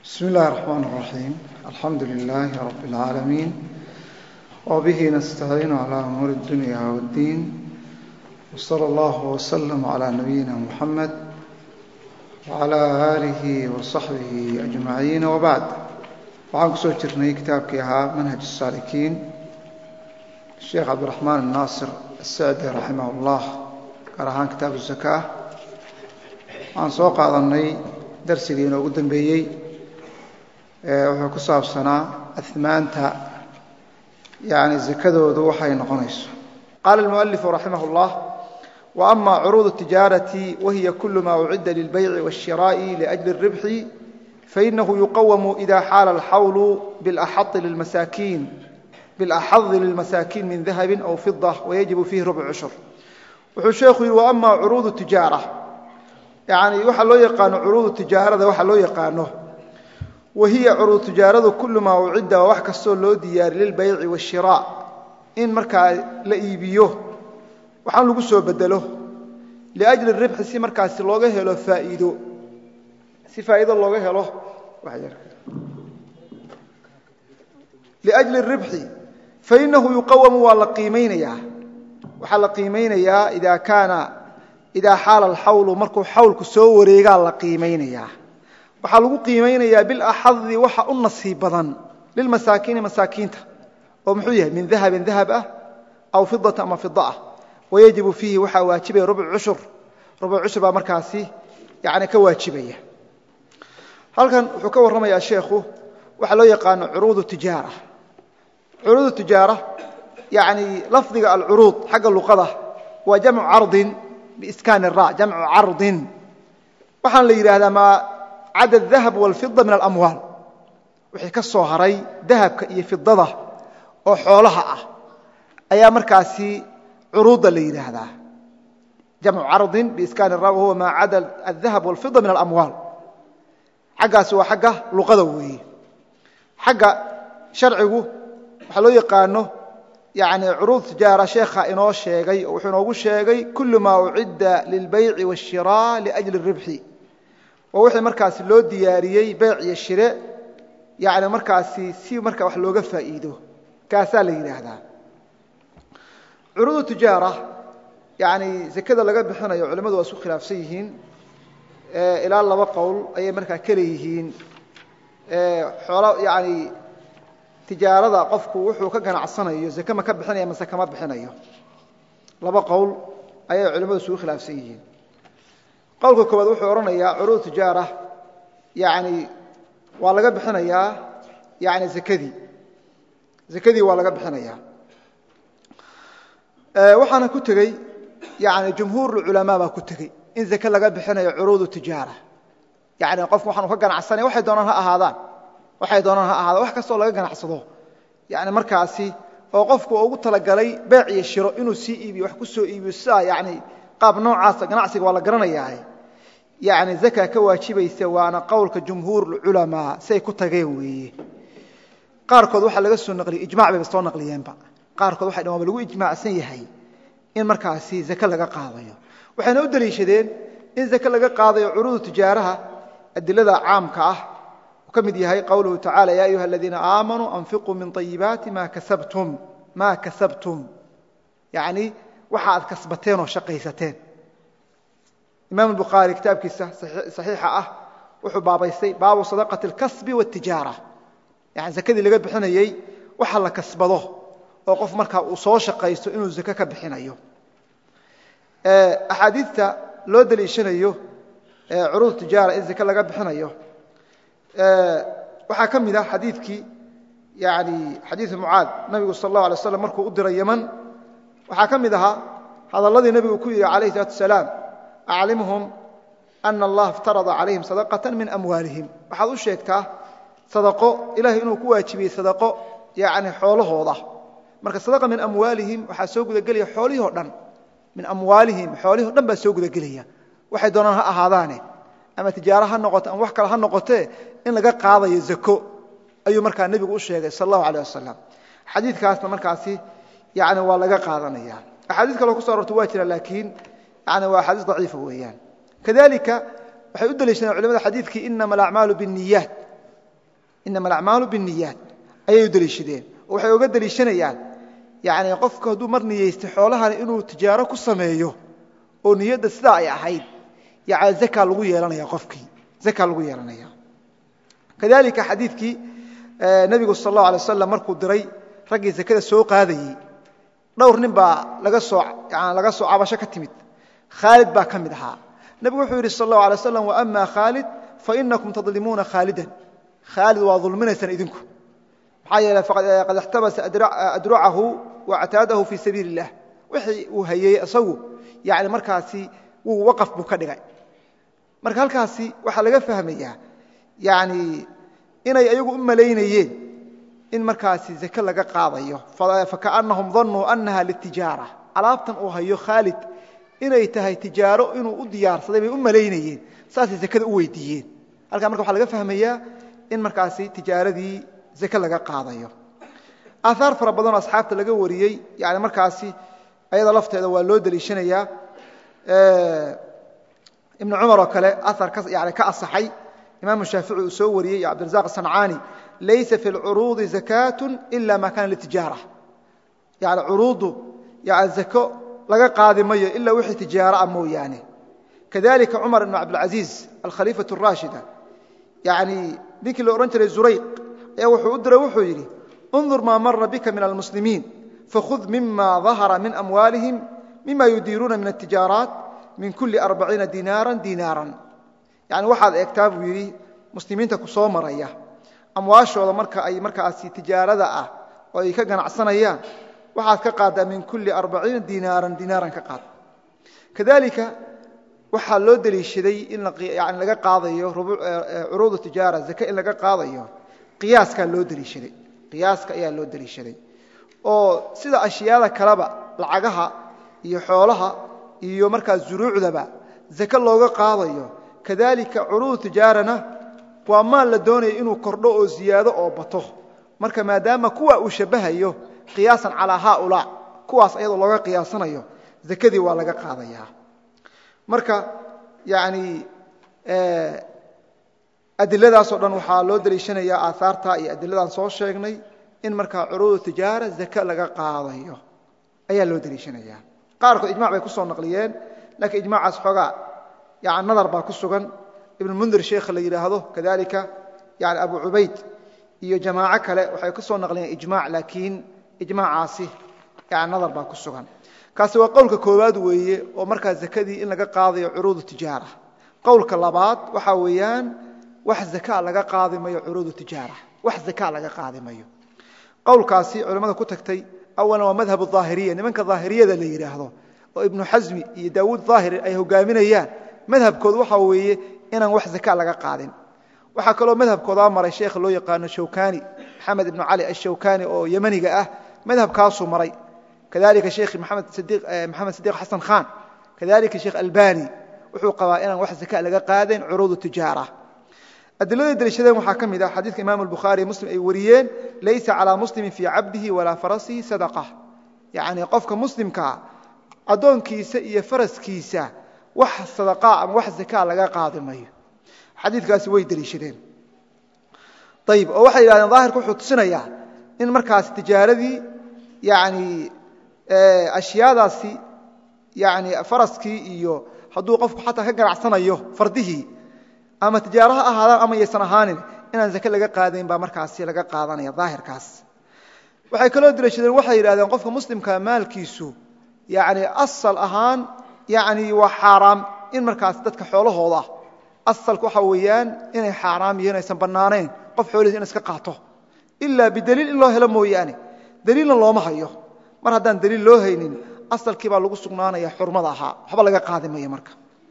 بسم الله الرحمن الرحيم الحمد لله رب العالمين وبه نستعين على أمور الدنيا والدين وصلى الله وسلم على نبينا محمد وعلى آله وصحبه أجمعين وبعد waxaan kusoo jirnay kitaabkii ahaa manhaj الsaalikiin sheekh cabdiraxmaan الnaasir الsacdi raximah اllah gaar ahaan kitaabu zakaa waxaan soo qaadanay darsigii inoogu dambeeyey wuxuu ku saabsanaa ahmaanta yani zakadoodu waxay noqonayso qaala اlmualifu raximah اllah وأma curuud الtijaaraةi wahiya kul ma ucidda lilbayci والshiraaءi لأjli الribxi fainahu yuqawamu إida xaala اlxawlu biاlaxadi lilmasaakiin min dahabi aw fiضة wayajibu fiihi rubc cushur wuxuu sheekhu yihi وأma curuud tijaara yani waxaa loo yaqaano curuudu tijaarada waxaa loo yaqaano wahiya curuud tijaaradu kulu maa ucidda waa wax kastoo loo diyaari lilbayci waashiraac in markaa la iibiyo waxaan lagu soo bedelo liajli ribxi si markaasi looga helo faaiido si faa'iido looga helo liajli ribxi fainahu yuqawamu waa la qiimaynayaa waxaa la qiimaynayaa idaa kaana idaa xaala alxawlu markuu xawlku soo wareegaa la qiimaynayaa waxaa lagu qiimaynayaa bilaxadi waxa u nasiib badan lilmasaakiini masaakiinta oo muxuu yahay min dahabin dahab ah aw fidata ama fida ah wayajibu fiihi waxaa waajibaya rubc cushur rubc cushur baa markaasi yani ka waajibaya halkan wuxuu ka warramayaa sheekhu waxaa loo yaqaano curuud tijaara curuud tijaara yani lafdiga alcuruud xagga luqada waa jamcu cardin biskaan ra jamcu cardin waxaan la yidhaahdaa maa cada dahab walfida min alamwaal wixii ka soo haray dahabka iyo fidada oo xoolaha ah ayaa markaasi curuudda la yidhaahdaa jamcu cardin biiskaan ra wahuwa maa cada adahab walfida min alamwaal xaggaasi waa xagga luqada weeye xagga sharcigu waxaa loo yaqaano yani curuud tijaara sheekha inoo sheegay oo wuxuu inoogu sheegay kulu maa ucidda lilbayci waashiraaء liajli ribxi waa wixii markaasi loo diyaariyey beyc iyo shire yani markaasi si marka wax looga faa'iido kaasaa la yidhaahdaa curuudu tijaara yani zakada laga bixinayo culimmadu waa isku khilaafsan yihiin ilaa laba qowl ayay markaa ka leeyihiin xoolo yani tijaarada qofku wuxuu ka ganacsanayo zake ma ka bixinaya mase kama bixinayo laba qowl ayay culimmadu isugu khilaafsan yihiin qowlka koowaad wuxuu odhanayaa curuud tijaara yani waa laga bixinayaa yani zakadii zakadii waa laga bixinayaa waxaana ku tegey yani jumhuur culamaa baa ku tegey in zake laga bixinayo curuudu tijaara yani qofku waxaanu ka ganacsanaya waxay doonaan ha ahaadaan waxay doonaan ha ahaadaan wax kastoo laga ganacsado yani markaasi oo qofku ugu talagalay beec iyo shiro inuu sii iibiyo wax ku soo iibiyo sidaa yani qaab noocaasa ganacsiga waa la garanayaa yani zaka ka waajibaysa waana qowlka jumhuur culamaa siay ku tageen weeye qaarkood waxaa laga soo naqliyey ijmac bayba soo naqliyeenba qaarkood waxay dhan waaba lagu ijmaacsan yahay in markaasi zake laga qaadayo waxayna u deliishadeen in zake laga qaadayo curuudu tijaaraha adilada caamka ah uu ka mid yahay qowluhu tacala ya ayuha aladiina aamanuu anfiquu min ayibaati ma kasabtum maa kasabtum yani waxa aad kasbateen oo shaqaysateen imaam bukhaari kitaabkiisa saxiixa ah wuxuu baabaystay baabu sadaqati اlkasbi wاtijaara yani zakadii laga bixinayey waxa la kasbado oo qof markaa uu soo shaqaysto inuu zake ka bixinayo axaadiidta loo deliishanayo curuud tijaara in zake laga bixinayo waxaa ka mid ah xadiikii yani xadiiu mucaad nabigu sal اllah alay slam markuu u diray yeman waxaa ka mid ahaa hadalladii nebigu ku yidhi alayh الsalatu asalaam aclimhum ana allaha iftarada calayhim sadaqata min amwaalihim waxaad u sheegtaa sadaqo ilahay inuu ku waajibiyey sadaqo yani xoolahooda marka sadaqa min amwaalihim waxaa soo gudagelaya xoolihii o dhan min amwaalihim xoolihii o dhan baa soo gudagelaya waxay doonaan ha ahaadaane ama tijaaro ha noqoto ama wax kale ha noqotee in laga qaadayo zako ayuu markaa nebigu u sheegay sal allahu alيh wasalam xadiikaasna markaasi yani waa laga qaadanaya axaadiis kaloo kuso arorta waa jira laakiin yani waa axaadiis daciifa weeyaan kadalika waxay u deliishadeen culimada xadiidkii inama alacmaalu biاniyaat inama alacmaalu binniyaat ayay u deliishadeen oo waxay oga deliishanayaan yani qofku hadduu mar niyeystay xoolahan inuu tijaaro ku sameeyo oo niyadda sidaa ay ahayd yani zaka lagu yeelanaya qofkii zaka lagu yeelanaya kadalika xadiidkii nebigu sal allahu alay wasalam markuu diray raggii zakada soo qaadayey dhowr nin baa laga soo yani laga soo cabasho ka timid khaalid baa ka mid ahaa nebigu wuxuu yidhi sal allahu alay waslam waama khaalid fainakum tadlimuuna khaalidan khaalid waa dulminaysaan idinku maxaa yeele qad ixtabasa adrucahu wactaadahu fii sabiili اllah wixii uu hayey isagu yani markaasi wuu waqaf buu ka dhigay marka halkaasi waxaa laga fahmayaa yani inay ayagu u malaynayeen in markaasi zake laga qaadayo fakaأnahum danuu anaha litijaara alaabtan uu hayo khaalid inay tahay tijaaro inuu u diyaarsaday bay u malaynayeen saasay zakada u weydiiyeen halkaa marka waxaa laga fahmayaa in markaasi tijaaradii zake laga qaadayo aahaar fara badanoo asxaabta laga wariyey yani markaasi ayada lafteeda waa loo deliishanayaa ibnu cumar oo kale aar yani ka asaxay imaamu shaafici uu soo wariyey iyo cabdirazaq sancaani laysa fi lcuruudi zakaatu ila ma kana litijaara yani curuuddu yani zako laga qaadi mayo ilaa wixii tijaara ah mooyaane kadalika cumar ibn cabdilcaziiz alkhaliifatu raashida yani ninkii la odhan jiray zurayq ayaa wuxuu u diray wuxuu yidhi undur maa mara bika min almuslimiin fakhud mima dahara min amwaalihim mima yudiiruuna min atijaaraat min kuli arbaciina dinaaran dinaaran yani waxaad eegtaa buu yidhi muslimiinta ku soo maraya amwaashooda marka ay markaasi tijaarada ah oo ay ka ganacsanayaan waxaad ka qaaddaa min kuli arbaciina dinaaran dinaaran ka qaad kadalika waxaa loo deliishaday in yani laga qaadayo curuudu tijaara zake in laga qaadayo qiyaaskaa loo deliishaday qiyaaska ayaa loo deliishaday oo sida ashyaada kaleba lacagaha iyo xoolaha iyo markaa zuruucdaba zake looga qaadayo kadalika curuudu tijaarana waa maal la doonaya inuu kordho oo ziyaado oo bato marka maadaama kuwa uu shabahayo qiyaasan calaa haaulaa kuwaas ayadoo looga qiyaasanayo zakadii waa laga qaadayaa marka yani adiladaasoo dhan waxaa loo deliishanayaa aahaarta iyo adiladaan soo sheegnay in markaa curuudu tijaara zake laga qaadayo ayaa loo deliishanayaa qaarkood ijmac bay ku soo naqliyeen laakiin ijmacaas xoogaa yani nadar baa ku sugan ibnmundir sheekha la yidhaahdo kadalika yani abu cubayd iyo jamaaco kale waxay ku soo naqliyeen ijmac laakiin ijmaacaasi yani nadar baa ku sugan kaasi waa qowlka koowaad weeye oo markaa zakadii in laga qaadayo curuudu tijaara qowlka labaad waxaa weeyaan wax zaka laga qaadi mayo curuudu tijaara wax zaka laga qaadi mayo qowlkaasi culimmada ku tagtay awalan waa madhab aahiriya nimanka daahiriyada la yidhaahdo oo ibnu xasmi iyo daawuud daahiri ay hogaaminayaan madhabkoodu waxaa weeye inaan wax zaka laga qaadin waxaa kaloo madhabkoodaa maray sheekha loo yaqaano shawkani maxamed ibnu cali ashawkani oo yemaniga ah madhabkaasuu maray kadalika sheekh maxamed sidiiq xasan khan kadalika sheekh albani wuxuu qabaa inaan wax zaka laga qaadayn curuudu tijaara adiladay daliishadeen waxaa ka mid ah xadiidka imam albukhaari muslim ay wariyeen laysa calaa muslimin fii cabdihi walaa farasihi sadaqa yacni qofka muslimkaa addoonkiisa iyo faraskiisa wax sadaqaa ama wax zakaa laga qaadi mayo xadiidkaasi way deliishadeen ayib oo waxay yidhahdeen daahirka wuxuu tusinayaa in markaas tijaaradii yani ashyaadaasi yani faraskii iyo hadduu qofku xataa ka ganacsanayo fardihii ama tijaaro ha ahaadaan ama yaysan ahaanin inaan zake laga qaadayn baa markaasi laga qaadanaya daahirkaas waxay kaloo deliishadeen waxay yidhahdeen qofka muslimka maalkiisu yani asal ahaan yani waa xaaraam in markaas dadka xoolahooda asalka waxa weeyaan inay xaaraam yihiin aysan bannaanayn qof xoolihiis in iska qaato ilaa bidaliil in loo helo mooyaane daliilna looma hayo mar haddaan daliil loo haynin asalkii baa lagu sugnaanaya xurmada ahaa waxba laga qaadi maya marka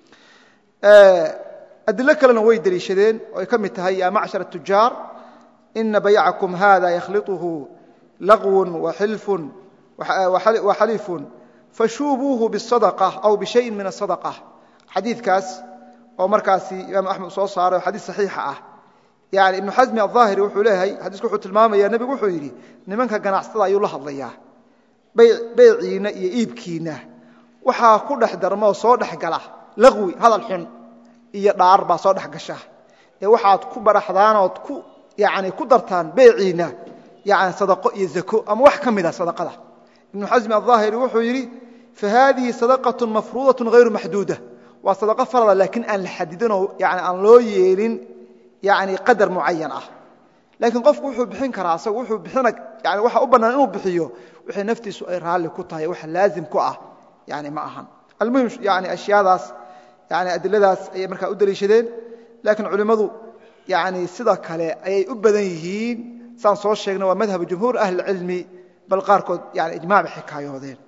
adilo kalena way deliishadeen oo ay ka mid tahay ya macshar الtujaar ina baycakum hada yakhliطuhu laqwun waxilfun waxalifun fashuubuuhu bالصadقة aw bishayin min الصadقة xadiidkaas oo markaasi imaam axmed soo saaray oo xadiis saxiixa ah yani ibnu xasmi aلظaahiri wuxuu leeyahay xadiisku wuxuu tilmaamaya nebigu wuxuu yidhi nimanka ganacsada ayuu la hadlayaa beyciinna iyo iibkiinna waxaa ku dhex darma oo soo dhex gala laqwi hadal xun iyo dhaar baa soo dhex gasha ee waxaad ku baraxdaan ood ku yani ku dartaan beeciina yani sadaqo iyo zako ama wax ka mida sadaqada ibnu xasmi aلظaahiri wuxuu yidhi fahadihi sadaqaة mafruudaة غayru maxduuda waa sadaqo farada laakiin aan la xadidinoo yani aan loo yeelin yani qadar mucayan ah laakiin qofku wuxuu bixin karaa asagu wuxuu bixina yani waxa u bannaan inuu bixiyo wixii naftiisu ay raalli ku tahay waxa laazim ku ah yani ma ahan almuhim yani ashyaadaas yani adiladaas ayay markaa u daliishadeen laakiin culimmadu yani sida kale ayay u badan yihiin saan soo sheegna waa madhabu jumhuur ahli cilmi bal qaarkood yani ijmac bay xikaayoodeen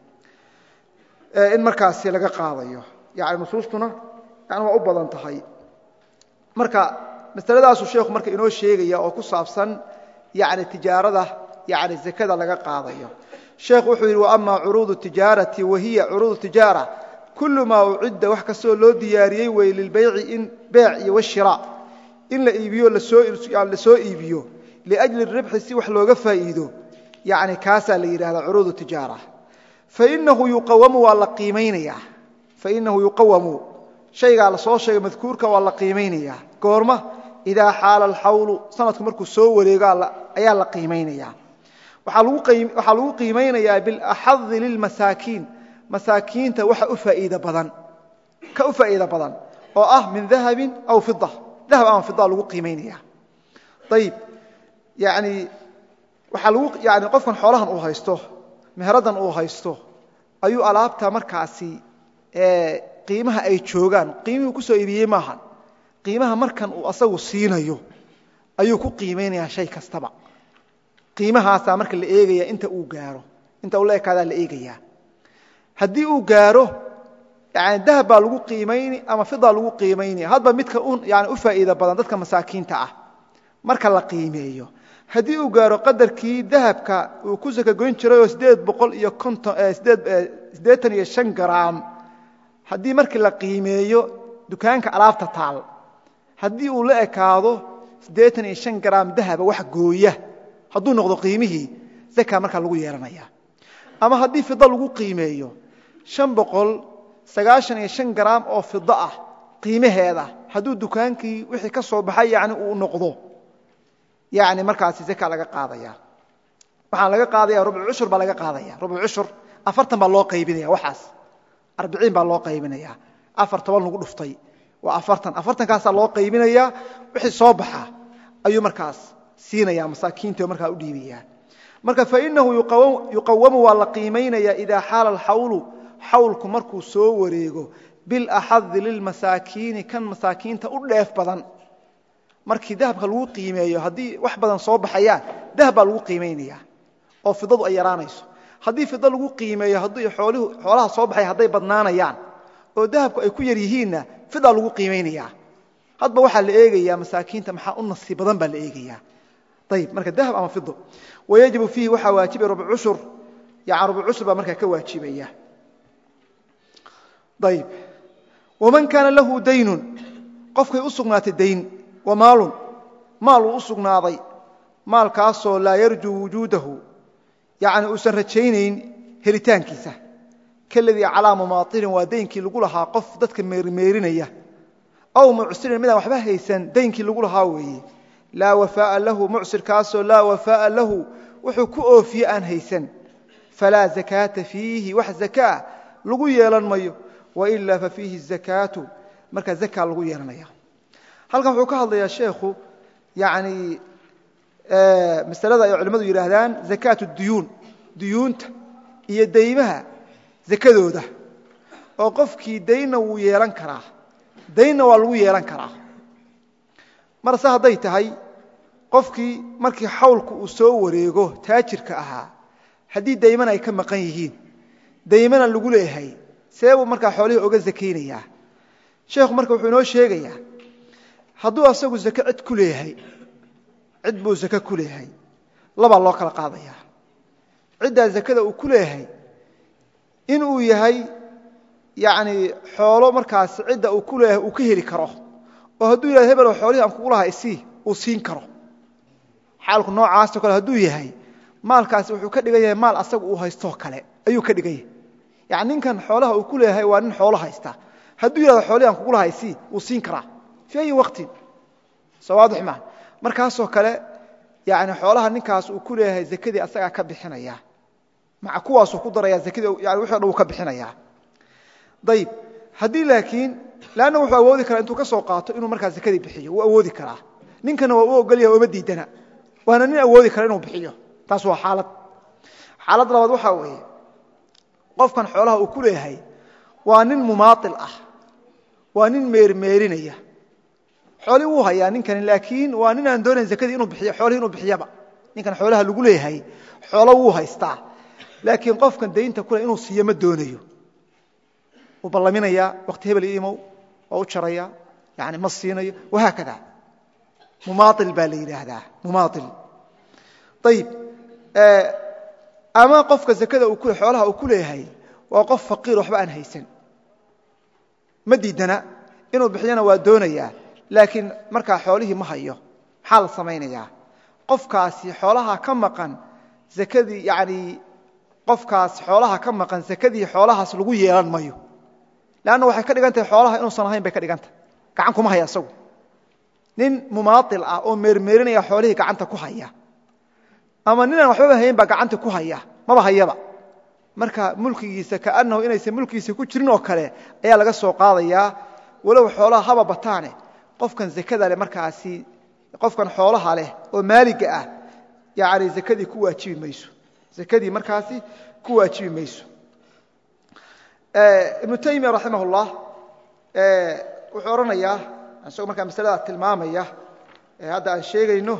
in markaasi laga qaadayo yani nusuustuna yani waa u badan tahay marka masaladaasuu sheekhu marka inoo sheegaya oo ku saabsan yani tijaarada yani zakada laga qaadayo sheekhu wuxuu yidhi waama curuudu tijaarati wahiya curuudu tijaara kulu maa ucidda wax kastoo loo diyaariyey wey lilbayci in beec iyo washira in la iibiyo lasoo iibiyo liajli ribxi si wax looga faa'iido yani kaasaa la yidhahdaa curuudu tijaara fainahu yuqawamu waa la qiimaynayaa fainahu yuqawamu shaygaa la soo sheegay madkuurka waa la qiimaynayaa goorma idaa xaala alxawlu sanadku markuu soo wareego ayaa la qiimaynaya waxaa lagu qiimaynayaa bilaxadi lilmasaakiin masaakiinta waxa u faaiid badan ka u faa'iida badan oo ah min dahabin aw fida dahab ama fida lagu qiimaynaya ayib yani waxaa lagu yani qofkan xoolahan uu haysto meheradan uu haysto ayuu alaabta markaasi qiimaha ay joogaan qiimihuu ku soo iibiyey maahan qiimaha markan uu asagu siinayo ayuu ku qiimaynayaa shay kastaba qiimahaasaa marka la eegaya inta uu gaaro inta uu la ekaadaa la eegayaa haddii uu gaaro yani dahab baa lagu qiimayni ama fidaa lagu qiimayni hadba midka yani u faa'iida badan dadka masaakiinta ah marka la qiimeeyo haddii uu gaaro qadarkii dahabka uu ku sakagoyn jirayoo sideed boqol iyo siddeetan iyo shan garaam haddii markii la qiimeeyo dukaanka alaabta taal haddii uu la ekaado siddeetan iyo shan garaam dahaba wax gooya hadduu noqdo qiimihii zaka markaa lagu yeelanaya ama haddii fida lagu qiimeeyo shan boqol sagaashan iyo shan garaam oo fido ah qiimaheeda hadduu dukaankii wixii ka soo baxay yani uu noqdo yani markaasi zaka laga qaadaya waxaa laga qaadaya rubcu cushur baa laga qaadaya rubcu cushur afartan baa loo qaybinaya waxaas arbiciin baa loo qaybinaya afar toban lagu dhuftay waa afartan afartankaasaa loo qaybinaya wixii soo baxa ayuu markaas siinaya masaakiinti oo markaa u dhiibaya marka fainahu yuqawamu waa la qiimaynaya idaa xaala alxawlu xawlku markuu soo wareego bilaxadi lilmasaakiini kan masaakiinta u dheef badan markii dahabka lagu qiimeeyo haddii wax badan soo baxayaan dahab baa lagu qiimaynaya oo fidadu ay yaraanayso haddii fida lagu qiimeeyo haddii xoolaha soo baxay hadday badnaanayaan oo dahabku ay ku yar yihiinna fidaa lagu qiimaynaya hadba waxaa la eegaya masaakiinta maxaa u nasiib badan baa la eegaya ayib marka dahab ama fido wayajibu fiihi waxaa waajibaya rubc cushur yani rubc cushur baa markaa ka waajibaya ayib waman kaana lahu daynun qofkay u sugnaatay dayn wa maalun maal uu u sugnaaday maalkaasoo laa yarjuu wujuudahu yani uusan rajaynayn helitaankiisa kaladii calaa mumaailin waa daynkii lagu lahaa qof dadka meerimeerinaya aw mucsirin midaan waxba haysan daynkii lagu lahaa weeye laa wafaaa lahu mucsirkaasoo laa wafaaa lahu wuxuu ku oofiye aan haysan falaa zakaata fiihi wax zakaa lagu yeelan mayo wailaa fa fiihi zakaatu markaa zakaa lagu yeelanaya halkan wuxuu ka hadlayaa sheekhu yani masalada ay culimmadu yidhaahdaan zakaatu duyuun duyuunta iyo daymaha zakadooda oo qofkii daynna wuu yeelan karaa daynna waa lagu yeelan karaa marse hadday tahay qofkii markii xawlku uu soo wareego taajirka ahaa haddii dayman ay ka maqan yihiin daymana lagu leeyahay see buu markaa xoolihii oga zakaynayaa sheekhu marka wuxuu inoo sheegayaa hadduu asagu zake cid ku leeyahay cid buu zake ku leeyahay labaa loo kala qaadayaa ciddaa zakada uu ku leeyahay inuu yahay yani xoolo markaas cidda uu ku leeyahay uu ka heli karo oo hadduu yihahdo hebelo xoolihii aan kugu lahaa isii uu siin karo xaalku noocaasoo kale hadduu yahay maalkaasi wuxuu ka dhigan yahay maal asaga uu haystoo kale ayuu ka dhigan yahay yani ninkan xoolaha uu ku leeyahay waa nin xoolo haysta hadduu yihahdo xoolihii aan kugu lahaa isii wuu siin karaa fii ayi waqtin soo waadix maa markaasoo kale yani xoolaha ninkaas uu ku leeyahay zakadii asagaa ka bixinaya maca kuwaasuu ku daraya zakadii yani wixi o dhan uu ka bixinaya ayib haddii laakiin leanna wuxuu awoodi karaa intuu ka soo qaato inuu markaa zakadii bixiyo wuu awoodi karaa ninkana waa u ogol yahay ooma diidana waana nin awoodi kara inuu bixiyo taas waa xaalad xaalad labaad waxaa weeye qofkan xoolaha uu ku leeyahay waa nin mumaail ah waa nin meermeerinaya xoolii wuu hayaa ninkani laakiin waa nin aan doonayn zakadii inuu bixiyo xoolihii inuu bixiyaba ninkan xoolaha lagu leeyahay xoolo wuu haystaa laakiin qofkan daynta kule inuu siiyo ma doonayo wuu ballaminayaa wakti hebel imow waa u jaraya yani ma siinayo wahaakada mumaail baa la yidhaahdaa mumaail ayib ama qofka zakada xoolaha uu ku leeyahay waa qof faqiir waxba aan haysan ma diidana inuu bixiyana waa doonayaa laakiin markaa xoolihii ma hayo maxaa la samaynayaa qofkaasi xoolaha ka maqan akadii yani qofkaas xoolaha ka maqan zakadii xoolahaas lagu yeelan mayo leanna waxay ka dhigan tahay xoolaha inuusan ahayn bay ka dhigan tahay gacan kuma haya isagu nin mumaail ah oo meermeerinaya xoolihii gacanta ku haya ama ninaan waxbaba hayn baa gacanta ku haya maba hayaba marka mulkigiisa kaanahu inaysan mulkigiisa ku jirin oo kale ayaa laga soo qaadayaa walow xoolaha haba bataane qofkan zakada leh markaasi qofkan xoolaha leh oo maaliga ah yani zakadii ku waajibi mayso zakadii markaasi ku waajibi mayso ibnu taymiya raximah اllah wuxuu odhanayaa isagoo markaa masalada tilmaamaya hadda aan sheegayno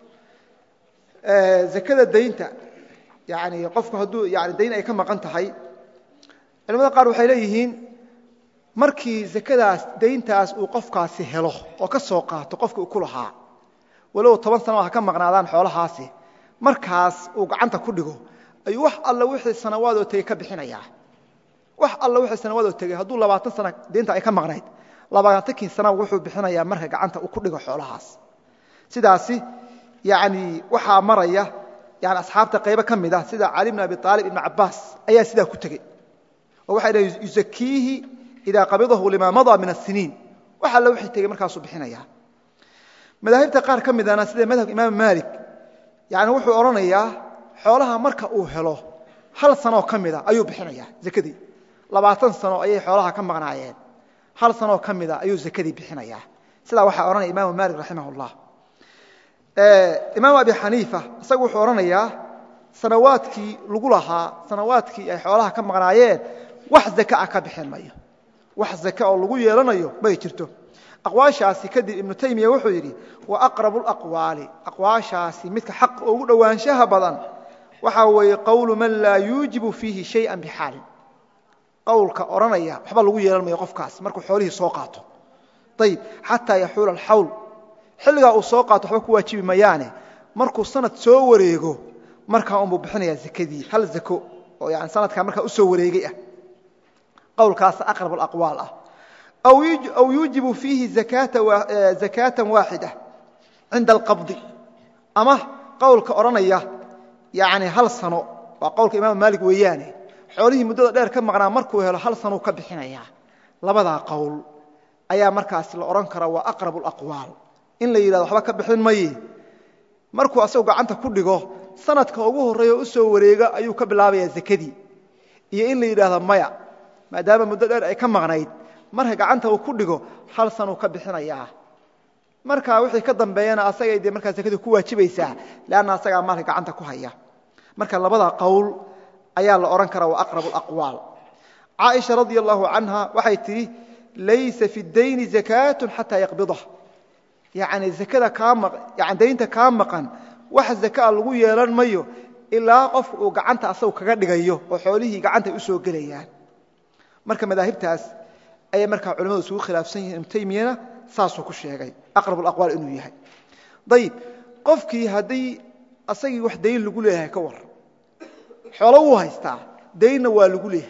zakada daynta yani qofku hadduu yani dayn ay ka maqan tahay culamada qaar waxay leeyihiin markii zakadaas dayntaas uu qofkaasi helo oo ka soo qaato qofkii uu ku lahaa walow toban sano ha ka maqnaadaan xoolahaasi markaas uu gacanta ku dhigo ayuu wax alla wixii sanawaadoo tegey ka bixinayaa wax alla wixii sanawaadoo tegey hadduu labaatan sana daynta ay ka maqnayd labaatankii sana wuxuu bixinayaa marka gacanta uu ku dhigo xoolahaas sidaasi yani waxaa maraya yani asxaabta qaybo ka mid ah sida cali bn abi aalib ibn cabaas ayaa sidaa ku tegey oo waxay dhaheen yusakiihi idaa qabidahu lima madaa min asiniin wax alla wixii tegey markaasuu bixinaya madaahibta qaar ka midana sida madhabka imaam maalik yani wuxuu odhanayaa xoolaha marka uu helo hal sanoo ka mida ayuu bixinaya zakadii labaatan sano ayay xoolaha ka maqnaayeen hal sanoo ka mida ayuu zakadii bixinaya sidaa waxaa odhanaya imaamu maalik raximah اllah imaam abi xaniifa isagu wuxuu odhanayaa sanawaadkii lagu lahaa sanawaadkii ay xoolaha ka maqnaayeen wax zaka ah ka bixin mayo wax zaka oo lagu yeelanayo may jirto aqwaashaasi kadib ibnu taymiya wuxuu yidhi wa aqrabu laqwaali aqwaashaasi midka xaq ugu dhowaanshaha badan waxaa weeye qowlu man laa yuujibu fiihi shayan bixaalin qowlka odhanaya waxba lagu yeelan mayo qofkaas markuu xoolihii soo qaato ayib xataa yaxuula alxawl xilligaa uu soo qaato waxba ku waajibi mayaane markuu sanad soo wareego markaa unbuu bixinayaa zakadii hal zako oo yani sanadkaa markaa u soo wareegay ah qowlkaas aqrab alaqwaal ah aw yuujibu fiihi zakaatan waaxida cinda alqabdi ama qowlka odhanaya yani hal sano waa qowlka imaam maalik weeyaane xoolihii muddada dheer ka maqnaa markuu helo hal sanuu ka bixinayaa labadaa qowl ayaa markaas la odhan karaa waa aqrab alaqwaal in la yidhahdo waxba ka bixin maye markuu asagoo gacanta ku dhigo sanadka ugu horreeya o u soo wareega ayuu ka bilaabayaa zakadii iyo in la yidhaahdo maya maadaama muddo dheer ay ka maqnayd marka gacanta uu ku dhigo hal sanuu ka bixinayaa marka wixii ka dambeeyana asagay dee markaa zakadii ku waajibaysaa leanna asagaa maalka gacanta ku haya marka labada qowl ayaa la odhan karaa waa aqrab alaqwaal caaisha radia allahu canha waxay tidhi laysa fi dayni zakaatun xataa yaqbidah yani akada kaa daynta kaa maqan wax zakaa lagu yeelan mayo ilaa qofka uu gacanta asagu kaga dhigayo oo xoolihii gacanta u soo gelayaan marka madaahibtaas ayay markaa culamadu isugu khilaafsan yihin ibnu taymiyana saasuu ku sheegay aqrab alaqwaal inuu yahay ayib qofkii haddii asagii wax dayn lagu leeyahay ka war xoolo wuu haystaa daynna waa lagu leeyahay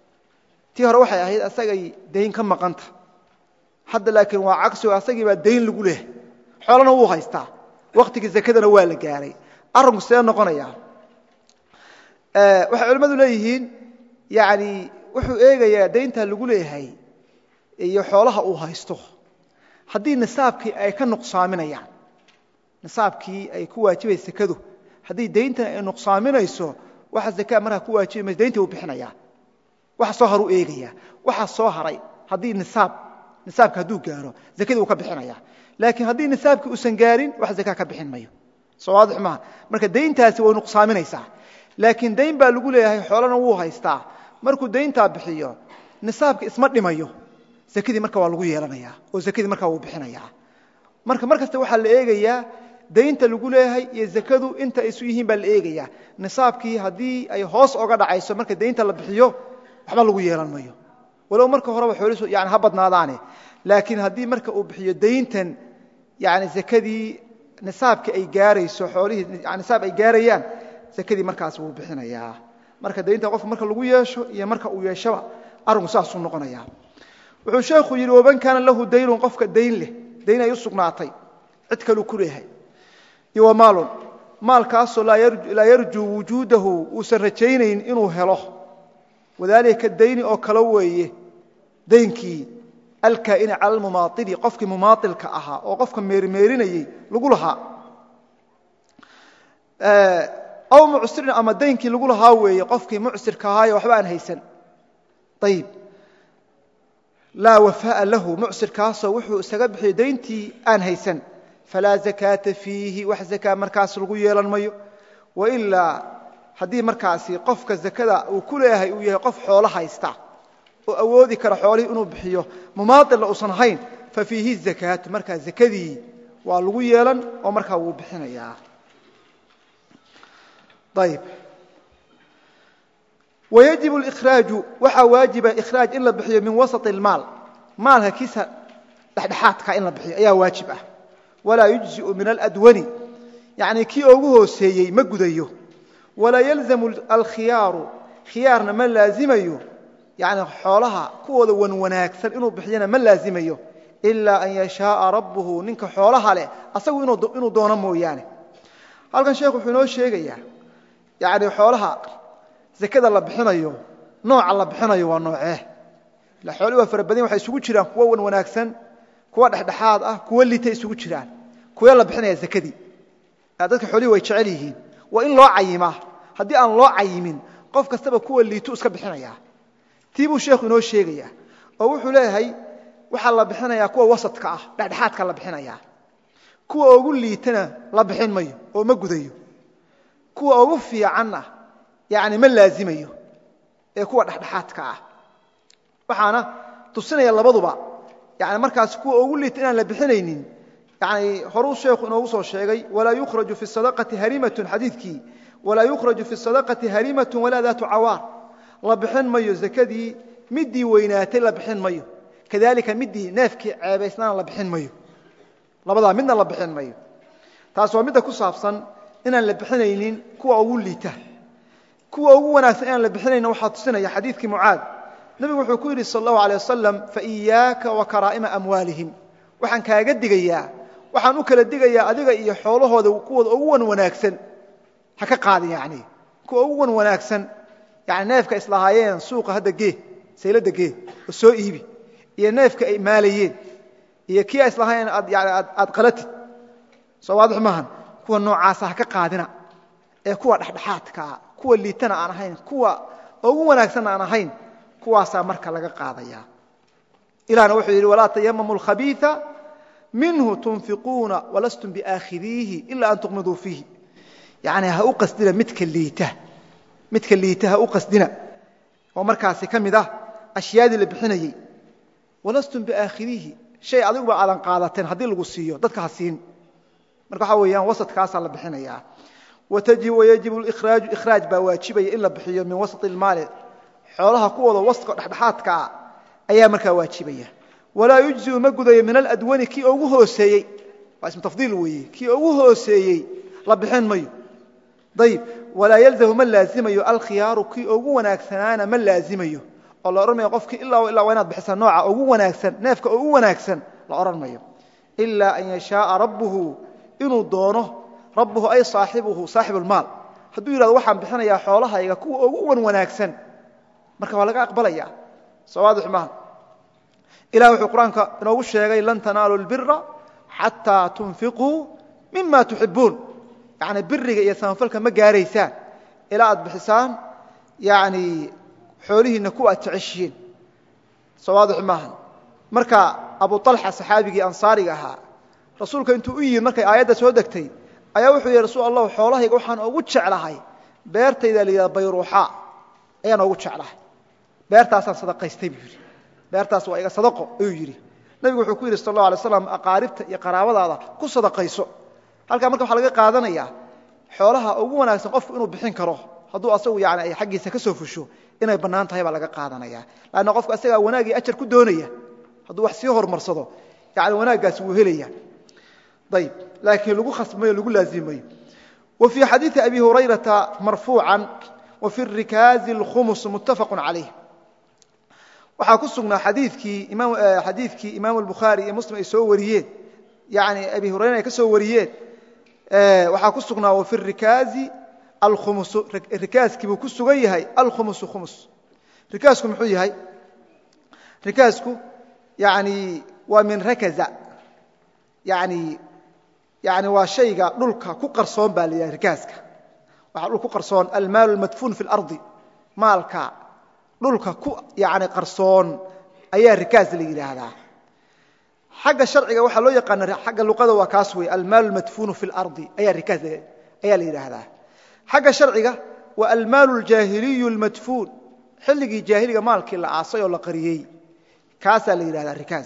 tii hore waxay ahayd asagay dayn ka maqanta hadda laakiin waa cagsigo asagii baa dayn lagu leehay xoolana wuu haystaa waktigii zakadana waa la gaaray arrinku see noqonaya waxay culimmadu leeyihiin yani wuxuu eegayaa dayntaa lagu leeyahay iyo xoolaha uu haysto haddii nisaabkii ay ka nuqsaaminayaan nisaabkii ay ku waajibaysa sekadu haddii dayntan ay nuqsaaminayso waxa zakaa markaa ku waajibi mayso dayntii uu bixinayaa waxa soo haru eegaya waxa soo haray haddii nisaab nisaabka hadduu gaaro zakadii wuu ka bixinaya laakiin haddii nisaabkii uusan gaarin wax zakaa ka bixin mayo soo waadix maaha marka dayntaasi way nuqsaaminaysaa laakiin dayn baa lagu leeyahay xoolana wuu haystaa markuu dayntaa bixiyo nisaabka isma dhimayo zakadii marka waa lagu yeelanaya oo zakadii markaa wuu bixinayaa marka mar kasta waxaa la eegayaa daynta lagu leeyahay iyo zakadu inta isu yihiin baa la eegayaa nisaabkii haddii ay hoos oga dhacayso marka daynta la bixiyo waxba lagu yeelan mayo walow marka horeba xoolihiisu yani ha badnaadaane laakiin haddii marka uu bixiyo dayntan yani zakadii nisaabkii ay gaarayso xoolihii nisaab ay gaarayaan zakadii markaas wuu bixinayaa marka daynta qofka marka lagu yeesho iyo marka uu yeeshoba arrinku saasuu noqonaya wuxuu sheekhu yidhi waman kaana lahu daynun qofka dayn leh dayn ay u sugnaatay cid kaluu ku leeyahay iyo wa maalun maalkaasoo laa yarjuu wujuudahu uusan rajaynayn inuu helo wadaalika dayni oo kale weeye daynkii alkaa'ini cala almumaaili qofkii mumaailka ahaa oo qofka meerimeerinayey lagu lahaa aw mucsirin ama daynkii lagu lahaa weeye qofkii mucsirka ahaayo waxba aan haysan ayib laa wafaaa lahu mucsirkaasoo wuxuu isaga bixiyo dayntii aan haysan falaa zakaata fiihi wax zakaa markaas lagu yeelan mayo wailaa haddii markaasi qofka zakada uu ku leeyahay uu yahay qof xoolo haysta oo awoodi kara xoolihii inuu bixiyo mumaailna uusan ahayn fa fiihi zakaatu markaa zakadii waa lagu yeelan oo markaa wuu bixinayaa ayb wayajib اlإkhraaju waxaa waajiba ikhraaj in la bixiyo min wasaط اlmaal maalka kiisa dhexdhexaadka in la bixiyo ayaa waajib ah walaa yujziءu min aladwani yani kii ugu hooseeyey ma gudayo walaa yalzamu alkhiyaaru khiyaarna ma laazimayo yani xoolaha kuwooda wan wanaagsan inuu bixiyana ma laazimayo ilaa an yashaaa rabbuhu ninka xoolaha leh asagu inuu doono mooyaane halkan sheekh wuxuu inoo sheegayaa yani xoolaha zakada la bixinayo nooca la bixinayo waa noocee ila xoolihi waa fara badanya waxay isugu jiraan kuwo wan wanaagsan kuwa dhexdhexaad ah kuwo lita isugu jiraan kuwee la bixinaya zakadii dadka xoolihii way jecel yihiin waa in loo cayimaa haddii aan loo cayimin qof kastaba kuwa liitu iska bixinaya tii buu sheekhu inoo sheegaya oo wuxuu leeyahay waxaa la bixinayaa kuwa wasadka ah dhexdhexaadka la bixinaya kuwa ugu liitana la bixin mayo oo ma gudayo kuwa ugu fiicanna yani ma laazimayo ee kuwa dhexdhexaadka ah waxaana tusinaya labaduba yani markaas kuwa ugu liita inaan la bixinaynin yani horuu sheekhu inoogu soo sheegay walaa yukhraju fi sadaqati harimatun xadiidkii walaa yukhraju fi sadaqati harimatun walaa daatu cawaar la bixin mayo zakadii midii weynaatay la bixin mayo kadalika midii neefkii ceebaysnaana la bixin mayo labadaa midna la bixin mayo taas waa midda ku saabsan inaan la bixinaynin kuwa ugu liita kuwa ugu wanaagsan inaan la bixinaynin waxaa tusinaya xadiidkii mucaad nebigu wuxuu ku yidhi sal allahu alay wasalam faiyaaka wa karaa'ima amwaalihim waxaan kaaga digayaa waxaan u kala digayaa adiga iyo xoolahooda kuwooda ugu wan wanaagsan ha ka qaadin yani kuwa ugu wan wanaagsan yani neefka islahaayeen suuqa hadda gee saylada gee oo soo iibi iyo neefka ay maalayeen iyo kii islahaayeen aad qalatid soo waadix maahan kuwa noocaasa ha ka qaadina ee kuwa dhexdhexaadkaa kuwa liitana aan ahayn kuwa ugu wanaagsanna aan ahayn kuwaasaa marka laga qaadaya ilahna wuxuu yidhi walaa tayamamu alkhabiia minhu tunfiquuna walastum biaakhidiihi ila an tuqmiduu fiihi yani ha u qasdina midka liita midka liita ha u qasdina oo markaasi ka mid ah ashyaadii la bixinayey walastum biaakhidiihi shay adiguba aadan qaadateen haddii lagu siiyo dadka ha siin marka waxaa weeyaan wasadkaasaa la bixinayaa wayajib ikhraaju ikhraaj baa waajibaya in la bixiyo min wasط اlmaali xoolaha kuwooda waska dhexdhexaadkaa ayaa markaa waajibaya walaa yujziu ma gudayo min aladwani kii ugu hooseeyey waa ismu tafdiil weeye kii ugu hooseeyey la bixin mayo ayib walaa yalzamu ma laazimayo alkhiyaaru kii ugu wanaagsanaana ma laazimayo oo la odhan mayo qofkii ilaa ilaa waa inaad bixisa nooca ugu wanaagsan neefka ugu wanaagsan la odhan mayo ilaa an yashaaa rabbuhu inuu doono rabbuhu ay saaxibuhu saaxib lmaal hadduu yidhahdo waxaan bixinayaa xoolahayga kuwa ugu wan wanaagsan marka waa laga aqbalaya soo waadix maaha ilah wuxuu qur-aanka inoogu sheegay lan tanaalu lbira xataa tunfiquu mima tuxibuun yani biriga iyo samafalka ma gaaraysaan ilaa aad bixisaan yani xoolihiinna kuwa aad jeceshihiin soo waadix maaha marka abu alxa saxaabigii ansaariga ahaa rasuulka intuu u yimid markay aayadda soo degtay ayaa wuxuu yihi rasuul allahu xoolahayga waxaan ugu jeclahay beertayda la yidhahda bayruuxa ayaan ugu jeclahay beertaasaan sadaqaystay buu yidhi beertaas waa iga sadaqo ayuu yidhi nabigu wuxuu ku yidhi sal allau alay slam aqaaribta iyo qaraabadaada ku sadaqayso halkaa marka waxaa laga qaadanayaa xoolaha ugu wanaagsan qofku inuu bixin karo hadduu asagu yani ay xaggiisa ka soo fusho inay bannaan tahay baa laga qaadanaya lanna qofku asagaa wanaag iyo ajar ku doonaya hadduu wax sii horumarsado yani wanaaggaasi wuu helaya ayb laakiin lagu khasmayo lagu laazimayo wa fii xadiidi abi hurayrata marfuucan wa fi rikaazi اlkhumus muttafaqu calayh waxaa ku sugnaa xadiidkii imaam albukhaari iyo muslim ay soo wariyeen yani abi hurayra ay ka soo wariyeen waxaa ku sugnaa wa fi rikaazi alkhumusu rikaaskii buu ku sugan yahay alkhumusu khumus rikaasku muxuu yahay rikaasku yani waa min rakaza yani yani waa shayga dhulka ku qarsoon baa la yidhaha rikaaska waxaa dhul ku qarsoon almaalu almadfuun fi اlardi maalka dhulka ku yani qarsoon ayaa rikaas la yidhaahdaa xagga sharciga waxaa loo yaqaana xagga luqada waa kaas wey almaal almadfuunu fi اlardi ayaa rikaas ayaa la yidhaahdaa xagga sharciga waa almaalu aljaahiliyu almadfuun xilligii jaahiliga maalkii la aasay oo la qariyey kaasaa la yidhahdaa rikaas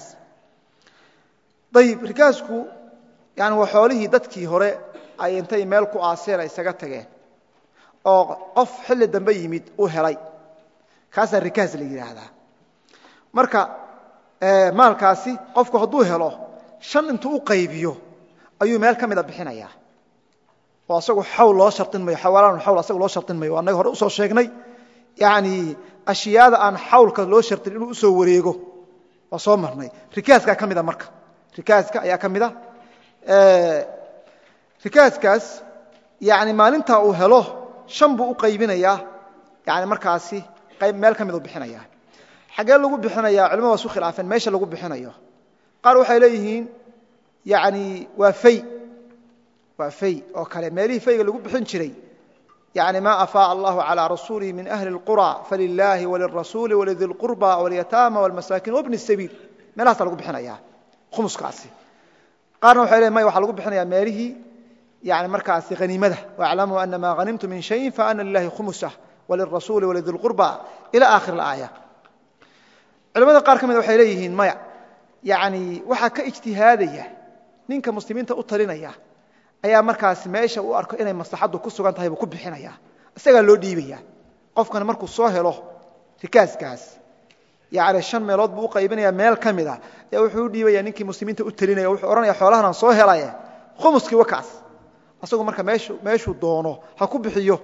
ayib rikaasku yani waa xoolihii dadkii hore ay intay meel ku aaseen ay isaga tageen oo qof xilli dambe yimid u helay kaasaa rikaas la yidhaahdaa marka maalkaasi qofku hadduu helo shan intuu u qaybiyo ayuu meel ka mida bixinayaa oo asagu xawl loo sharin mayo xawaalaan xawl asaga loo sharin mayo annaga hore usoo sheegnay yani ashyaada aan xawlka loo shartin inuu usoo wareego waa soo marnay rikaaskaa ka mida marka rikaaska ayaa ka mida rikaaskaas yani maalintaa uu helo shan buu u qaybinayaa yani markaasi qayb meel ka miduu bixinaya xaggee lagu bixinaya culimada waa isu khilaafeen meesha lagu bixinayo qaar waxay leeyihiin yani waa fay waa fay oo kale meelihii fayga lagu bixin jiray yani ma afaaء allahu calى rasuulihi min ahli اlqurى falilaahi walirasuuli walidi اlqurba walyataama wاlmasaakin wabni الsabiil meelahasa lagu bixinaya khumuskaasi qaarna waxay leeyiin maya waxaa lagu bixinaya meelihii yani markaasi haniimada wاclamuu ana ma hanimtu min shayin faana lilahi khumusah walirasuuli walidi اlqurba ila akhir اlaaya culamada qaar ka mida waxay leeyihiin maya yani waxaa ka ijtihaadaya ninka muslimiinta u talinaya ayaa markaas meesha u arko inay maslaxaddu ku sugan tahay buu ku bixinaya isagaa loo dhiibaya qofkana markuu soo helo rikaaskaas yani shan meelood buu u qaybinaya meel ka mida ayaa wuxuu u dhiibaya ninkii muslimiinta u talinaya wuxuu odhanaya xoolahan aan soo helaye khumuskii wakaas asagu marka meeshuu doono ha ku bixiyo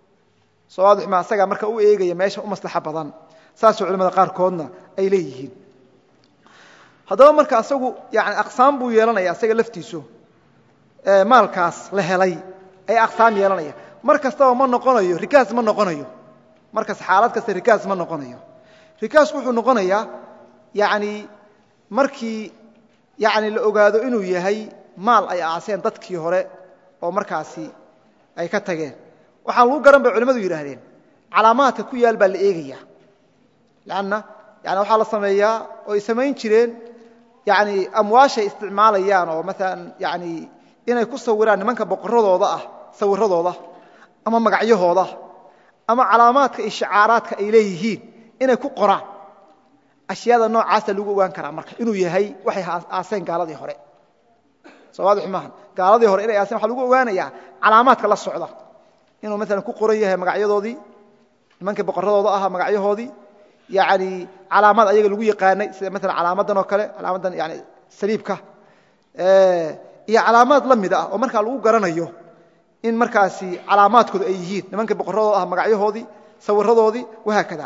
soo waadix ma asagaa marka u eegaya meesha u maslaxa badan saasoo culamada qaarkoodna ay leeyihiin haddaba marka asagu yani aqsaam buu yeelanaya asaga laftiisu maalkaas la helay ayaa aqsaam yeelanaya mar kastaba ma noqonayo rikaas ma noqonayo markas xaalad kasta rikaas ma noqonayo rikaasku wuxuu noqonayaa yani markii yani la ogaado inuu yahay maal ay aaseen dadkii hore oo markaasi ay ka tageen waxaan lagu garan bay culimmadu yidhaahdeen calaamaadka ku yaal baa la eegaya lanna yani waxaa la sameeyaa oo ay samayn jireen yani amwaashay isticmaalayaan oo maalan yani inay ku sawiraan nimanka boqoradooda ah sawiradooda ama magacyahooda ama calaamaadka iyo shicaaraadka ay leeyihiin inay ku qoraan ashyaada noocaasa lagu ogaan karaa marka inuu yahay waxay aaseen gaaladii hore soo waadix maaha gaaladii hore inay aaseen waxa lagu ogaanayaa calaamaadka la socda inuu maalan ku qoran yahay magacyadoodii nimankii boqoradooda ahaa magacyahoodii yani calaamad ayaga lagu yaqaanay sida maalan calaamadan oo kale calaamadan yani saliibka iyo calaamaad la mid ah oo markaa lagu garanayo in markaasi calaamaadkoodu ay yihiin nimankii boqoradooda ah magacyahoodii sawiradoodii wahaakada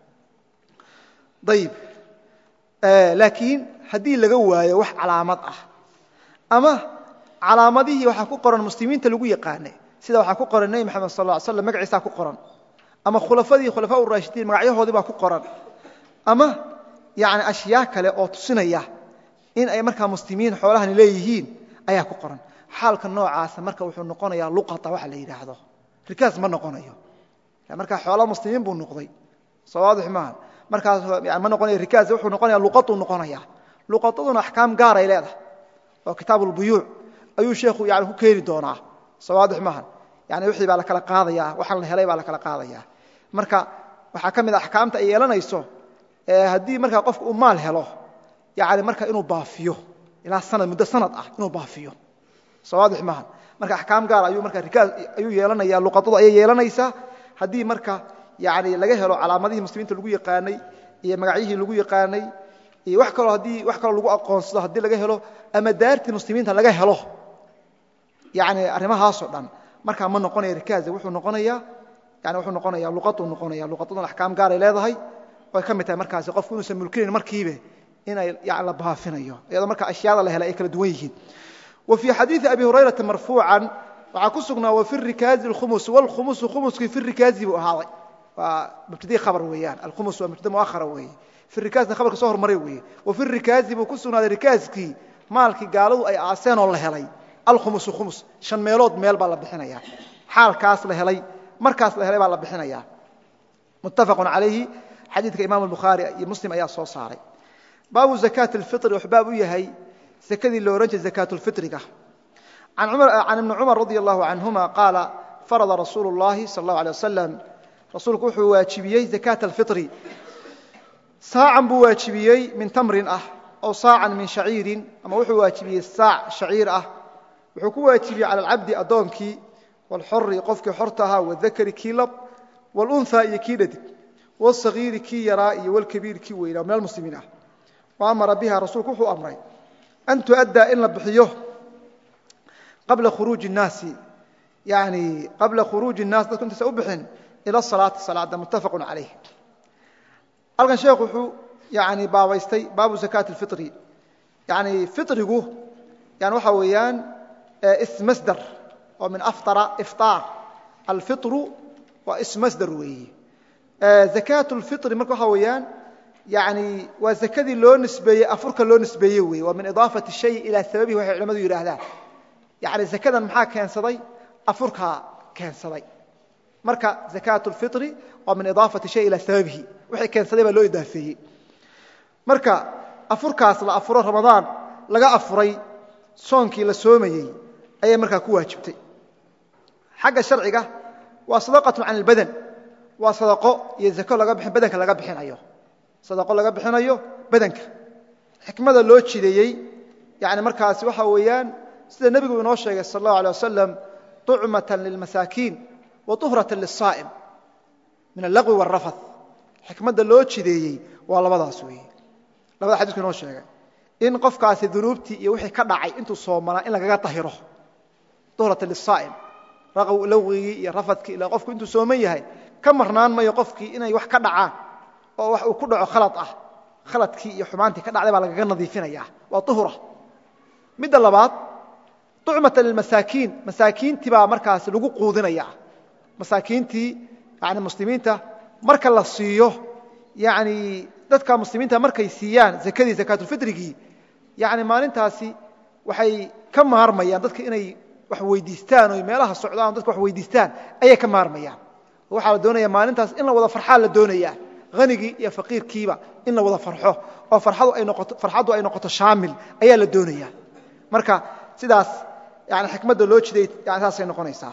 ayib laakiin haddii laga waayo wax calaamad ah ama calaamadihii waxaa ku qoran muslimiinta lagu yaqaanay sida waxaa ku qoran nebi maxamed sal ll slam magaciisaa ku qoran ama khulafadii khulafaa raashidiin magacyahoodii baa ku qoran ama yani ashyaa kale oo tusinaya in ay markaa muslimiin xoolahani leeyihiin ayaa ku qoran xaalka noocaasa marka wuxuu noqonayaa luqata waxa la yidhaahdo rikaas ma noqonayo markaa xoola muslimiin buu noqday soo waadix maaha markaas ma noqonaya rikaas wuxuu noqonaya luqatuu noqonaya luqataduna axkaam gaaray leedahay oo kitaab ulbuyuuc ayuu sheekhu yani ku keeni doonaa soo waadix maaha yani wixii baa la kala qaadaya waxaan la helay baa la kala qaadaya marka waxaa ka mid a axkaamta ay yeelanayso haddii markaa qofka uu maal helo yani marka inuu baafiyo ilaa sanad muddo sanad ah inuu baafiyo soo waadix maaha marka axkaam gaar ayuu marka rikaas ayuu yeelanaya luqadadu ayay yeelanaysaa haddii marka yani laga helo calaamadihii muslimiinta lagu yaqaanay iyo magacyihii lagu yaqaanay iyo wax kaloo haddii wax kaloo lagu aqoonsado haddii laga helo ama daartii muslimiinta laga helo yani arrimahaasoo dhan markaa ma noqonaya rikaasa wuxuu noqonaya yani wuxuu noqonaya luqaduu noqonaya luqadaduna axkaam gaaray leedahay way ka mid tahay markaasi qofku inuusan mulkinayn markiibe inay yani la baafinayo iyadoo marka ashyaada la helay ay kala duwan yihiin wa fii xadiidi abi hurayrata marfuucan waxaa ku sugnaa wafi rikaazi alkhumus wlkhumusu khumuskii fi rikaazi buu ahaaday waa mubtadii khabar weeyaan alkhumus waa mubtada muahara weeye fi rikaasna khabarka soo hormaray weeye wafi rikaazi buu ku sugnaaday rikaaskii maalkii gaaladu ay aaseen oo la helay alkhumusu khumus shan meelood meel baa la bixinaya xaalkaas la helay markaas la helay baa la bixinaya muttafaqun calayhi xadiidka imam bukhaari iyo muslim ayaa soo saaray baabu zakaati alfitri wuxuu baab u yahay zakadii lo odhan jiray zakaat lfitriga can ibni cumar radi allahu canhuma qaala farada rasuulu اllahi sal اllahu alيه wasalam rasuulku wuxuu waajibiyey zakaata alfitri saacan buu waajibiyey min tamrin ah ow saacan min shaciirin ama wuxuu waajibiyey saac shaciir ah wuxuu ku waajibiyey cala alcabdi addoonkii wاlxori qofkii xorta ahaa wadakari kii lab wاlunha iyo kii dhadig wاsagiiri kii yaraa iyo wlkabiiri kii weynaa min almuslimiin ah wa amara biha rasuulku wuxuu amray an tuaddaa in la bixiyo qabla khuruuji الnaasi yani qabla khuruuji الnaas dadku intaysa u bixin ila salaati salaada muttafaqu calayh halkan sheekhu wuxuu yani baabaystay baabu zakaati اlfitri yani fitrigu yani waxa weeyaan ismasdar oo min aftara ifطaar alfitru waa ismasdar weeye zakaat اlfitri marka waxa weeyaan yani waa zakadii loo nisbeeyey afurka loo nisbeeye weeye waa min idaafati shay ilaa sababihi waxay culamadu yidhaahdaan yani zakadan maxaa keensaday afurkaa keensaday marka zakaat اlfitri waa min idaafati shay ilaa sababihi wixii keensaday baa loo idaafeeyey marka afurkaas la afuro ramadaan laga afuray soonkii la soomayey ayay markaa ku waajibtay xagga sharciga waa sadaqatu can اlbadan waa sadaqo iyo zako laga bixin badanka laga bixinayo sadaqo laga bixinayo badanka xikmada loo jideeyey yani markaasi waxa weeyaan sida nebigu inoo sheegay sal اllahu alيه wasalam طucmaة lilmasaakiin wa طuhraة liلsaa'im min allaqwi wاrafath xikmadda loo jideeyey waa labadaas weeye labada xadisku inoo sheegay in qofkaasi dunuubtii iyo wixii ka dhacay intuu soomanaa in lagaga tahiro طuhrata liلsaa'im laqwigii iyo rafadkii ila qofku intuu sooman yahay ka marnaan mayo qofkii inay wax ka dhacaan oo wax uu ku dhaco khalad ah khaladkii iyo xumaantii ka dhacday baa lagaga nadiifinaya waa uhra midda labaad ucmata lilmasaakiin masaakiintii baa markaas lagu quudinaya masaakiintii yani muslimiinta marka la siiyo yani dadka muslimiinta markay siiyaan zakadii zakaatulfitrigii yani maalintaasi waxay ka maarmayaan dadka inay wax weydiistaan o meelaha socdaan dadka wax weydiistaan ayay ka maarmayaan waxaa la doonaya maalintaas in la wada farxaa la doonaya hanigii iyo faqiirkiiba in la wada farxo oo farxaddu ay noqoto shaamil ayaa la doonaya marka sidaas yani xikmadda loo jiday yani saasay noqonaysaa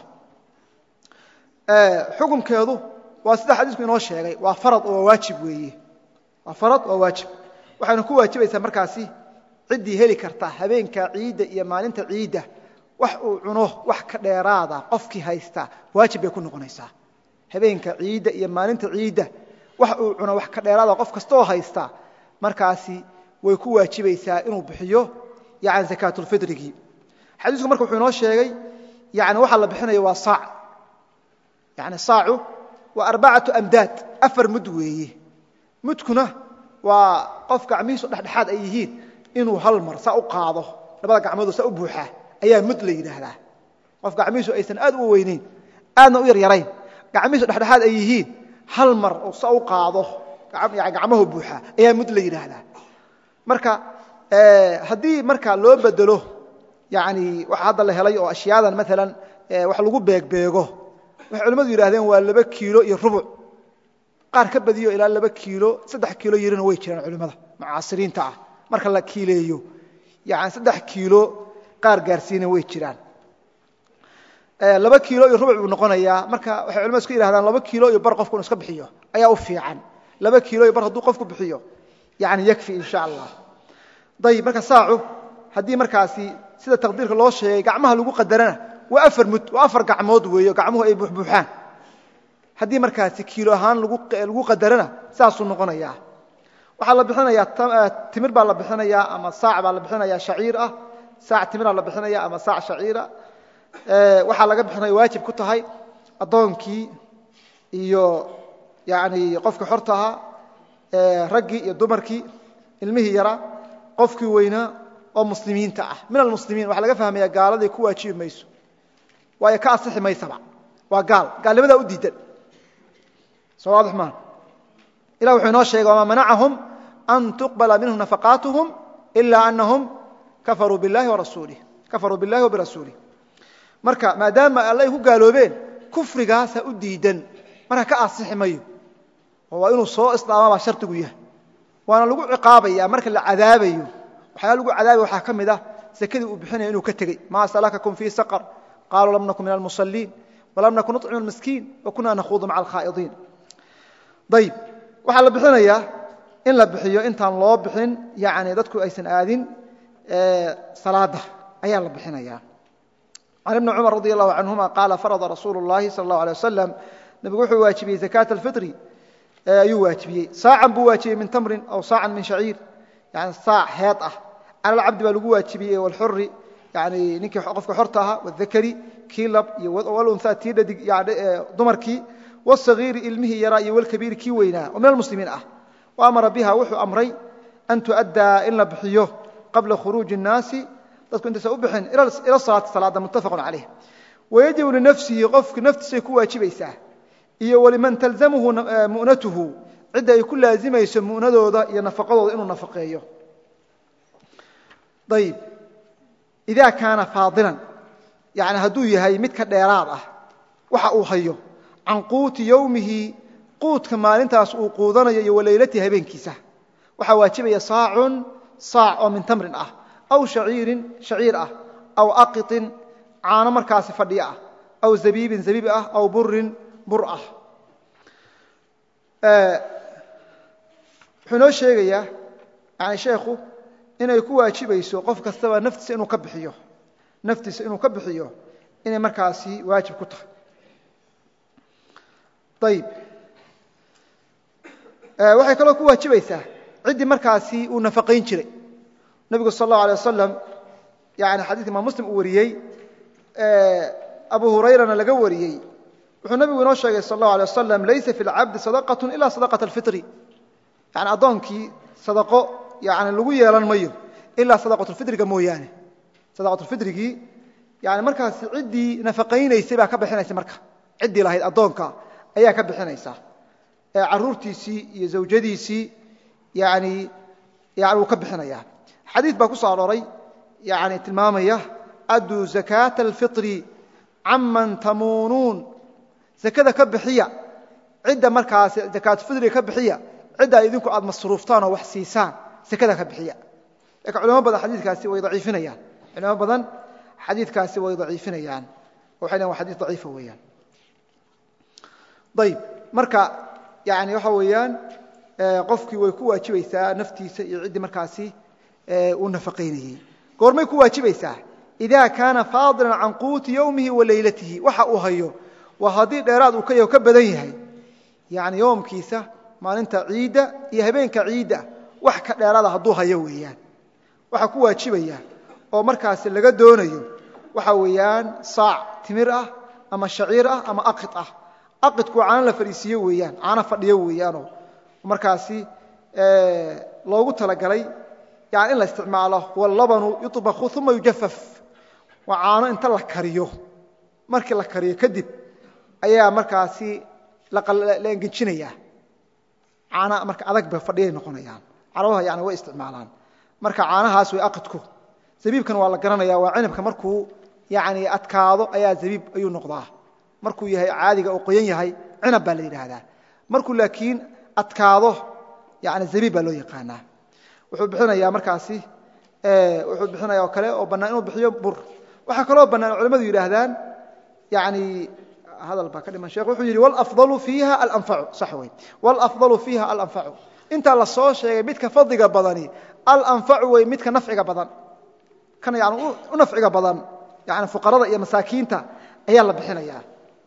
xukunkeedu waa sida xadiisku inoo sheegay waa farad oo waa waajib weeye waa farad waa waajib waxayna ku waajibaysaa markaasi ciddii heli karta habeenka ciidda iyo maalinta ciidda wax uu cuno wax ka dheeraada qofkii haysta waajib bay ku noqonaysaa habeenka ciidda iyo maalinta ciidda wax uu cuno wax ka dheeraada qof kastaoo haysta markaasi way ku waajibaysaa inuu bixiyo yani zakaatulfitrigii xadiisku marka wuxuu inoo sheegay yani waxaa la bixinaya waa saac yani saacu waa arbacatu amdaad afar mud weeye mudkuna waa qof gacmihiisu dhexdhexaad ay yihiin inuu hal mar saa u qaado labada gacmoodoo saa u buuxaa ayaa mud la yidhaahdaa qof gacmihiisu aysan aad u weynayn aadna u yaryarayn gacmihiisu dhexdhexaad ay yihiin hal mar oo saa u qaado gacmahu buuxaa ayaa mud la yidhaahdaa marka haddii marka loo bedelo yani waxa hadda la helay oo ashyaadan maalan wax lagu beegbeego waxay culimmadu yidhahdeen waa laba kiilo iyo rubuc qaar ka badiyo ilaa laba kiilo saddex kiilo yarina way jiraan culimmada mucaasiriinta ah marka la kiileeyo yani saddex kiilo qaar gaarsiina way jiraan laba kiilo iyo rubuc buu noqonayaa marka waxay culimadu isku yihahdaan laba kiilo iyo bar qofku inu iska bixiyo ayaa u fiican laba kiilo iyo bar hadduu qofku bixiyo yani yakfi insha allah ayib marka saacu haddii markaasi sida taqdiirka loo sheegay gacmaha lagu qadarana waa afar mud waa afar gacmood weeyo gacmuhu ay buuxbuuxaan haddii markaasi kiilo ahaan lagu qadarana saasuu noqonayaa waxaa la bixinayaa timir baa la bixinayaa ama saac baa la bixinayaa shaciir ah saac timiraa la bixinaya ama saac shaciira waxaa laga bixinaya waajib ku tahay addoonkii iyo yani qofkii xorta ahaa raggii iyo dumarkii ilmihii yaraa qofkii weynaa oo muslimiinta ah min almuslimiin waxaa laga fahmaya gaaladay ku waajibi mayso waayo ka asixi maysaba waa gaal gaalnimadaa u diidan soo waadix maa ilah wuxuu inoo sheegay wamaa manacahum an tuqbala minhum nafaqaatuhum ila anahum kafaruu biاllahi warasuulih kafaruu biاllahi wa birasuulih marka maadaama alla ay ku gaaloobeen kufrigaasa u diidan marka ka asixi mayo oo waa inuu soo islaama baa shardigu yahay waana lagu ciqaabaya marka la cadaabayo waxyaala lagu cadaabaya waxaa ka mid ah sakadii uu bixinaya inuu ka tegey maa salakakum fii saqar qaluu lam nakun min almusaliin walam nakun nuطcimu miskiin wakuna nakhuudu maca alkhaa'idiin ayib waxaa la bixinayaa in la bixiyo intaan loo bixin yani dadku aysan aadin salaada ayaa la bixinaya can ibni cumar radi allahu canhuma qaala farada rasuulu اllahi sala اllahu alيه wasalam nebigu wuxuu waajibiyey zakaata alfitri ayuu waajibiyey saacan buu waajibiyey min tamrin aw saacan min shaciir yani saac heed ah cala alcabdi baa lagu waajibiyey walxuri yani ninkii qofka xorta ahaa wadakari kii lab iyo walunhaa tii dhadig dumarkii wاsagiiri ilmihii yaraa iyo walkabiiri kii weynaa oo min almuslimiin ah wa amara biha wuxuu amray an tu'addaa in la bixiyo qabla khuruuji الnaasi dadku intaysan u bixin ila salaati salaada muttafaqun calayh wayajibu linafsihi qofku naftiisay ku waajibaysaa iyo waliman talzamhu mu'natuhu cidda ay ku laazimayso mu'nadooda iyo nafaqadooda inuu nafaqeeyo ayib ida kaana faadilan yani hadduu yahay mid ka dheeraad ah waxa uu hayo can quuti yowmihi quudka maalintaas uu quudanayo iyo walaylatihi habeenkiisa waxaa waajibaya saacun saac oo min tamrin ah aw shaciirin shaciir ah aw aqiطin caano markaasi fadhiyo ah aw zabiibin zabiib ah aw burin bur ah wuxuu inoo sheegayaa yani sheekhu inay ku waajibayso qof kastaba naftiisa inuu ka bixiyo naftiisa inuu ka bixiyo inay markaasi waajib ku tahay ayib waxay kaloo ku waajibaysaa ciddii markaasi uu nafaqayn jiray nebigu sal اllahu alيه wasalam yani xadidka imaam muslim uu wariyey abu hurayrana laga wariyey wuxuu nebigu inoo sheegay sal اllahu alيه wasalam laysa fi اlcabdi sadaqaة ila sadaqaة اlfitri yani addoonkii sadaqo yani lagu yeelan mayo ilaa sadaqatulfitriga mooyaane sadaqatulfitrigii yani markaasi ciddii nafaqaynaysay baa ka bixinaysa marka ciddii lahayd addoonka ayaa ka bixinaysa caruurtiisii iyo zawjadiisii yani yani wuu ka bixinaya xadiid baa ku soo arooray yani tilmaamaya adduu zakaata alfitri caman tamuunuun zakada ka bixiya cidda markaasi zakaatulfitriga ka bixiya cidda idinku aad masruuftaan oo wax siisaan sekada ka bixiya lakin culamo badan xadiikaasi way daciifinayaan culamo badan xadiidkaasi way daciifinayaan waxay lehan wa xadis daciifa weeyaan ayib marka yani waxa weeyaan qofkii way ku waajibaysaa naftiisa iyo ciddii markaasi uu nafaqaynayey goormay ku waajibaysaa ida kaana faadilan can quuti yowmihi wa laylatihi waxa uu hayo waa haddii dheeraad uu ka yaho ka badan yahay yani yoomkiisa maalinta ciidda iyo habeenka ciidda wax ka dheeraada hadduu hayo weeyaan waxaa ku waajibaya oo markaasi laga doonayo waxa weeyaan saac timir ah ama shaciir ah ama aqid ah aqidku caano la fadhiisiiyo weeyaan caano fadhiyo weeyaanoo markaasi loogu talagalay yani in la isticmaalo wallabanu yuطbaku uma yujafaf waa caano inta la kariyo markii la kariyo kadib ayaa markaasi la engejinaya caana marka adag ba fadhiyay noqonayaan carabaha yani way isticmaalaan marka caanahaas way aqidku zabiibkan waa la garanaya waa cinabka markuu yani adkaado ayaa zabiib ayuu noqdaa markuu yahay caadiga oo qoyan yahay cinab baa la yidhaahdaa markuu laakiin adkaado yani zabiib baa loo yaqaanaa wuxuu bixinayaa markaasi wuxuu bixinaya oo kale oo bannaan inuu bixiyo bur waxaa kaloo bannaan culamadu yidhaahdaan yani hadal baa ka dhiman sheekh wuxuu yidhi wlafdalu fiiha alanfacu sax wey wlafdalu fiiha alanfacu intaa la soo sheegay midka fadliga badani alanfacu wey midka nafciga badan kan yani u nafciga badan yani fuqarada iyo masaakiinta ayaa la bixinaya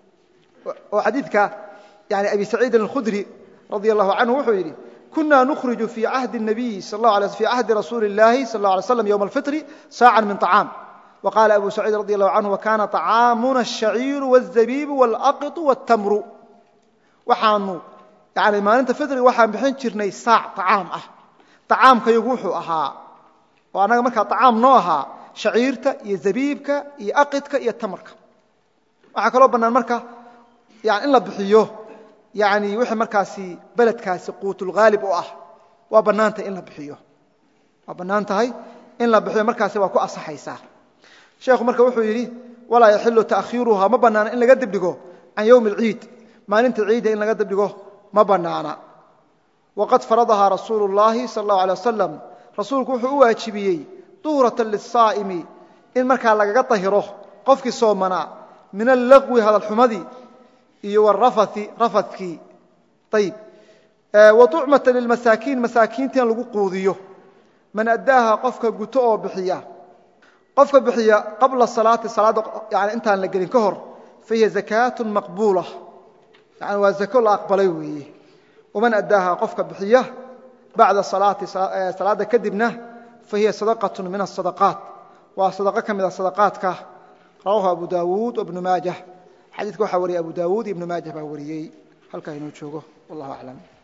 oo xadiidka yani abi saciidin alkhudri radia allahu canhu wuxuu yidhi kuna nukhriju fii cahdi الnabiy fii cahdi rasuuli اllahi sal اله alay slam ywma alfitri saacan min طacaam وqاla abu سacيid radي الlahu canه وkana طacaamuna الشhaciiru والزabiibu والأqiطu والtamru waxaanu yani maalinta fitri waxaan bixin jirnay saac طacaam ah طacaamkayagu wuxuu ahaa oo annaga markaa طacaam noo ahaa shaciirta iyo zabiibka iyo aqidka iyo tamarka waxaa kaloo bannaan marka yani in la bixiyo yani wixii markaasi beledkaasi quutulghaalib u ah waa bannaan tahay in la bixiyo waa bannaan tahay in la bixiyo markaasi waa ku asaxaysaa sheekhu marka wuxuu yidhi walaa yaxilu taakhiiruha ma bannaana in laga dibdhigo can yowmi اlciid maalinta ciidda in laga dibdhigo ma bannaana waqad faradahaa rasuulu اllahi sal اllahu alay wasalam rasuulku wuxuu u waajibiyey duhratan liلsaa'imi in markaa lagaga dahiro qofkii soomanaa min allagwi hadalxumadii iyo warafathi rafadkii ayib wa tucmata lilmasaakiin masaakiinta in lagu quudiyo man addaaha qofka guto oo bixiya qofka bixiya qabla salaati salaadda yani intaan la gelin ka hor fahiya zakaatu maqbuula yani waa zako la aqbalay weeye waman addaaha qofka bixiya bacda salaati salaadda kadibna fahiya sadaqatu min asadaqaat waa sadaqo ka mida sadaqaadka rawahu abu daawuud wabnu maajah xadiidka waxaa wariyay abu daawuud ibnu maajah baa wariyey halkaa inuu joogo wallahu aclam